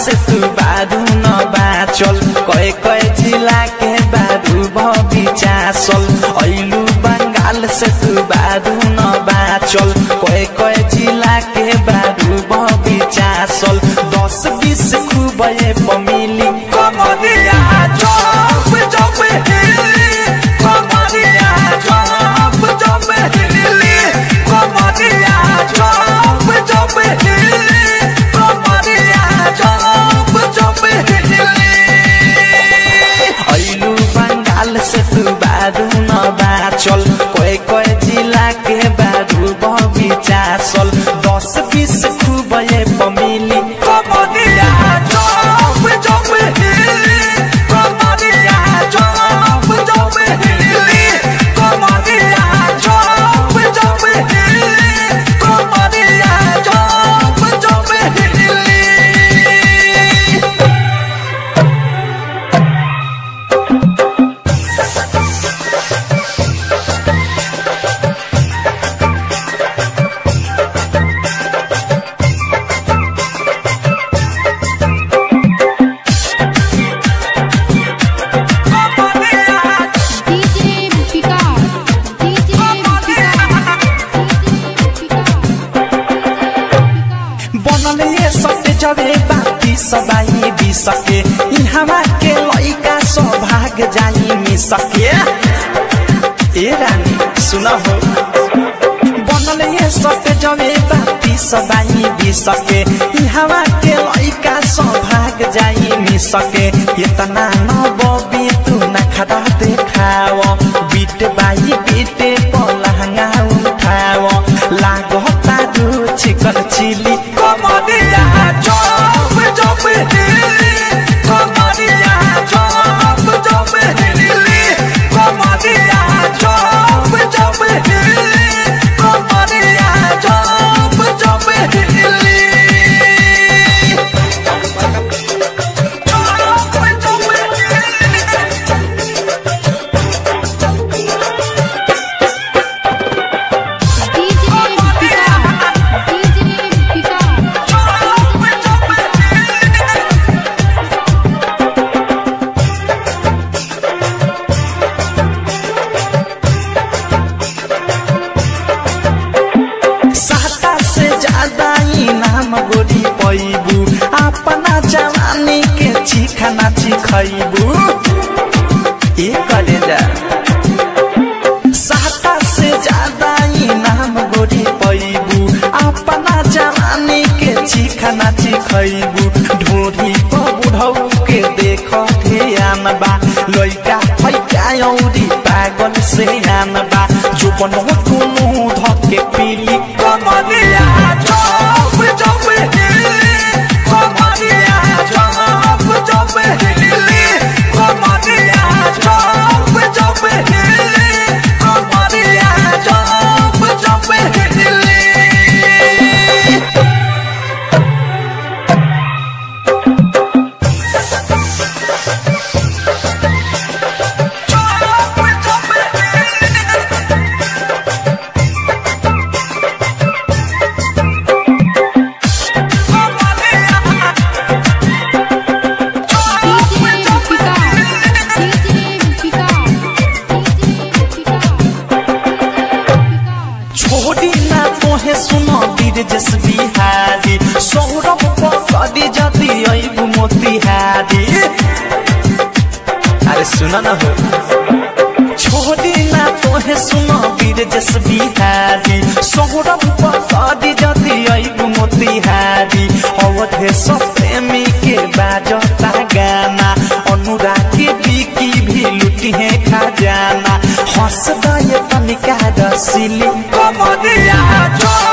से तू बारू न बाचल कए कए जिला के बारू बगीचा सल ऐलू बंगाल से तू बारू न बाचल कए कए जिला के बारू बगीचा सल दस बीस खूब ये पमिली कमरिया चौप चौप हिली कमरिया चौप चौप हिली कमरिया चौप चौप हिली कमरिया चौप चौप हिली ऐलू बंगाल से तू बारू न बाचल कोई कोई जिला के बारू बगीचा सल दस बीस खूब ये पमिली कमरिया चौप चौप हिली कमरिया चौप चौप हिली कमरिया चौप चौप हिली कमरिया चौप चौप हिली DJ Picard. DJ बनल ये सत्य जबे बाती सबाई भी सके इहवा के लइका सौभाग जाई मी सके ए रानी सुन हो बनल ये सत्य जबे बाती सबाई भी सके इहवा के लइका सौभाग जाई मी सके इतना न बबी तू न खड़ा देखाव बीट बाई बीटे पलहंगा उठाव लागता दू चिकन चिली कमरिया चौप चौप हिली कमरिया चौप चौप हिली कमरिया चौप चौप हिली कमरिया चौप चौप हिली चौप चौप हिली साता से ज्यादा इनाम गोरी पैबू अपना जवानी के चिखाना चिखैबू ए करे जा साता से ज्यादा इनाम गोरी पैबू अपना जवानी के चिखाना चिखैबू ढोरी पर बुढ़ऊ के देख ध्यान बा लइका फैका औरी पागल से आन बा जो बनो दुनु धके पीली कमरिया चौप चौप हिली कमरिया चौप चौप हिली कमरिया चौप चौप हिली कमरिया चौप चौप हिली छोड़ी ना तोहे सुनो वीर जस बिहारी सौरभ पकड़ी जदी अइबु मोतिहारी अरे सुन न हो छोड़ी ना तोहे सुनो वीर जस बिहारी सौरभ पकड़ी जदी अइबु मोतिहारी अवधे सब प्रेमी के बाजता गाना अनुरागी बिकी भी लुटी है खजाना हंस दे तनिका रसीली कमरिया जो